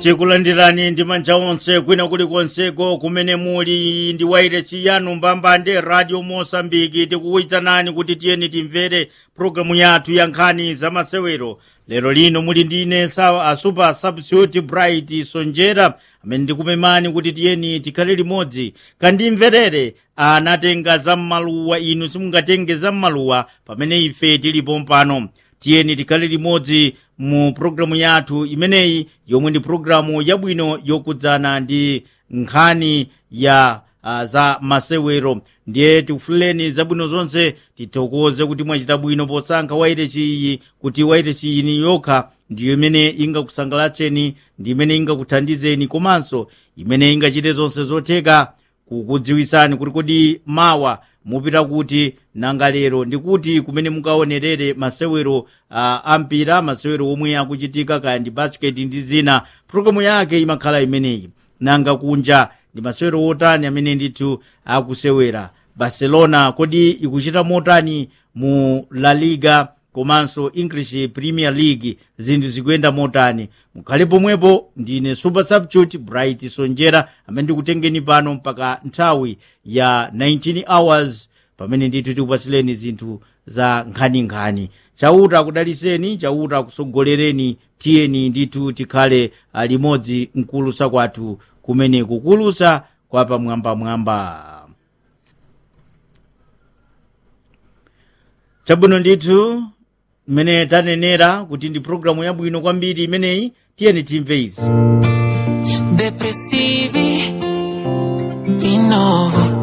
tikulandirani ndi manja onse kwina kulikonseko kumene muli ndi wairesi yanu mbambande radio mosambiki tikukuyitanani kuti tiyeni timvere programu yathu ya nkhani za masewero lero lino muli ndine sawa a super substitute bright sonjera amene ndikupemani kuti tiyeni tikhale limodzi kandimverere anatenga zam'maluwa inu simungatenge zam'maluwa pamene ife tilipo mpano tiyeni tikhale limodzi mu programu yathu imeneyi yomwe ndi programu yabwino yokudzana ndi nkhani ya uh, za masewero ndiye tikufuleni zabwino zonse tithokoze kuti mwachita bwino posankha wairesi iyi kuti wairesi iyi ni yokha ndiyo imene ingakusangalatseni ndi imene ingakuthandizeni komanso imene ingachite zonse zotheka kukudziwisani kuti kodi mawa mupita kuti nanga lero ndikuti kumene mukaonerere masewero uh, ampira masewero omwe akuchitika kaya ndi basiketi ndi zina programu yake imakhala imeneyi nanga kunja ndi masewero otani amene ndithu akusewera barcelona kodi ikuchita motani mu la liga komanso english premier league zinthu zikuyenda motani mukhale pomwepo ndine super substitute bright sonjera amene ndikutengeni pano mpaka nthawi ya 19 hours pamene ndithu tikupatsileni zinthu za nkhaninkhani chauta akudaliseni chauta akusogolereni tiyeni ndithu tikhale limodzi mkulusa kwathu kumene kukulusa kwa pamwambamwamba chabwino ndithu mmene tanenera kuti ndi programu yabwino kwambiri imeneyi tiyeni timve izi depressivi di nuovo